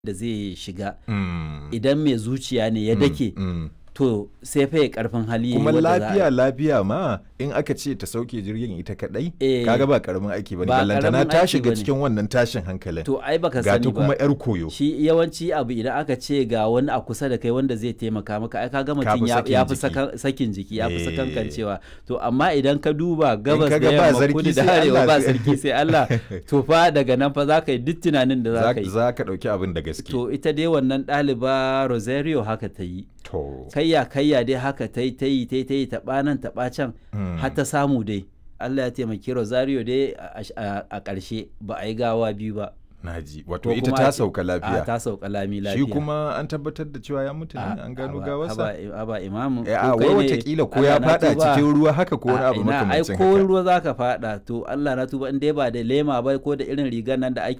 da zai shiga Mm. idan mai zuciya ne ya dake Mm. to sai fa ya karfin hali ya yi kuma wadda za a- lafiya lafiya ma in aka ce ta sauke jirgin ita kadai Eh. kaga ba karamin aiki bane Ba ballantana karamin ta aiki shiga bane. cikin wannan tashin hankalin to ai baka ga sani ta kuma ba yar koyo shi yawanci abu idan aka ce ga wani a kusa da kai wanda zai taimaka maka ai kaga mutum fi ya sakin ya fi jiki. sakan- sakin jiki ya fi Eh. sakankancewa to amma idan ka duba gabas da kaga ba yamma sarki kudu sai da arewa Allah ba sai- sarki sai Allah to fa daga nan fa za ka yi duk tunanin da za za ka yi za ka dauki abin da gaske to ita dai wannan ɗaliba Rosario haka ta yi to kayya kayya dai haka ta yi ta yi ta yi ta yi taɓa nan taɓa can Mm. har ta samu dai Allah ya taimaki Rosario dai a- a a ƙarshe ba a yi gawa biyu ba naji wato Ko ita kuma ta a ce- sauka a lafiya ta sauka lami lafiya shi kuma an tabbatar da cewa ya mutu ne A- an gano aba- gawarsa aba- aba imamu Eh, ko a kai wai ne, watakila ko Allah ya na fada tuba. cikin ruwa haka ko wani A abu ina, ai makamancin ko haka ruwa za ka fada to Allah na tuba in dai ba da lema ba ko da irin rigar nan da ake